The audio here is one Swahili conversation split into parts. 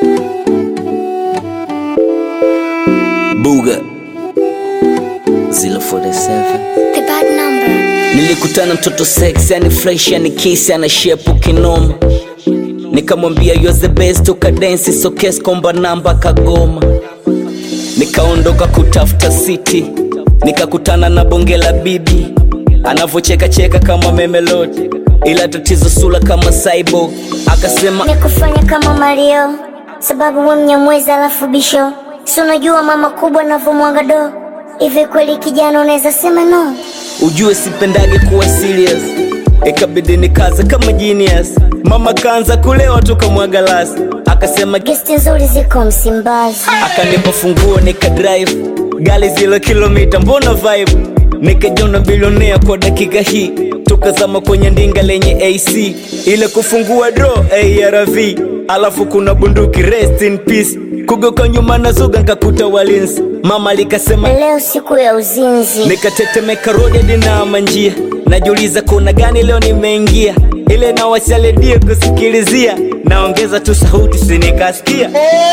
Buga 047 The bad number. Nilikutana mtoto sex, yani fresh, yani kiss, ana shepu kinoma, nikamwambia you're the best, ukadensi sokes komba namba kagoma, nikaondoka kutafuta city, nikakutana na bonge la bibi anavyocheka cheka kama memelodi, ila tatizo sula kama cyborg, akasema Nikufanya kama Mario, sababu we mnyamwezi alafu bisho. Si unajua mama kubwa navyomwaga do. Hivi kweli kijana unaweza sema no? ujue sipendage kuwa serious ikabidi nikaze kama genius mama kaanza kulewa tukamwaga lasi akasema Gesti nzuri ziko Msimbazi. akanipa funguo nika drive gari zilo kilomita mbona vibe nikajona bilionea kwa dakika hii tukazama kwenye ndinga lenye ac ile kufungua dro arv alafu kuna bunduki rest in peace kugoka nyuma na zuga nkakuta walinzi mama likasema Leo siku ya uzinzi. nikatetemeka rodi dinama njia najiuliza kuna gani leo nimeingia ile nawashaledie kusikilizia naongeza tu sauti sinikasikia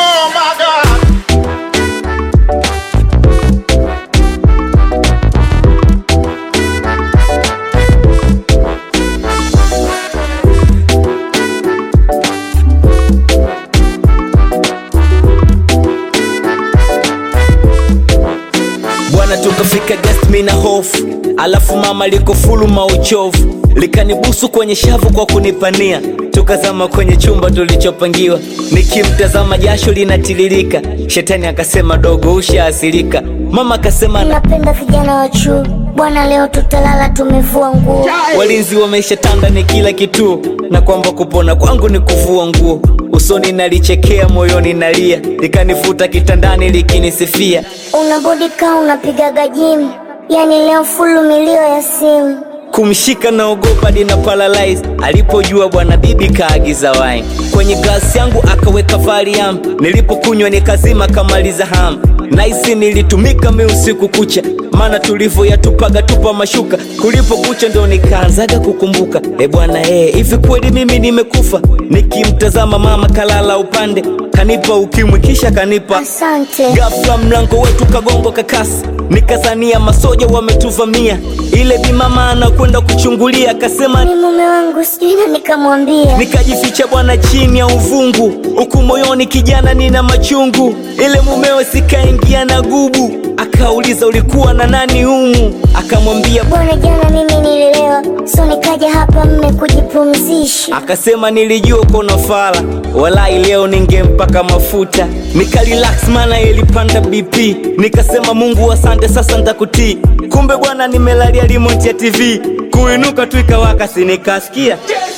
bwana tukafika guest mi na hofu alafu mama liko fulu mauchovu likanibusu kwenye shavu kwa kunipania tukazama kwenye chumba tulichopangiwa nikimtazama jasho linatiririka shetani akasema dogo ushaasilika mama akasema na Napenda vijana wa chuo. Bwana leo tutalala tumevua nguo. walinzi wameshatanda ni kila kituo na kwamba kupona kwangu ni kuvua nguo usoni nalichekea moyoni nalia likanifuta kitandani likinisifia Unabodi kaa unapigaga jimu. Yani leo fulu milio ya simu. kumshika na ogopa dina paralyze alipojua bwana bibi kaagiza wine kwenye glasi yangu akaweka valium nilipokunywa nikazima kamaliza ham naisi nilitumika mi usiku kucha maana tulivyoyatupaga tupa mashuka kulipo kucha ndo nikaanzaga kukumbuka e bwana ee hivi kweli mimi nimekufa nikimtazama mama kalala upande kanipa ukimwi kisha kanipa Asante. Ghafla mlango wetu kagongo kakasi, nikazania masoja wametuvamia. Ile bimama anakwenda kuchungulia, akasema Ni mume wangu sijui na nikamwambia. nikajificha bwana chini ya uvungu, huku moyoni kijana nina machungu. Ile mumewe sikaingia na gubu, akauliza ulikuwa na nani humu? Akamwambia Bwana jana mimi nililewa. So nikaja hapa mme kujipumzisha. akasema nilijua uko na fala, walai leo ningempaka mafuta. Nikarelax maana ilipanda BP, nikasema Mungu asante, sasa ntakutii. Kumbe bwana nimelalia remote ya TV, kuinuka tu ikawaka, si nikasikia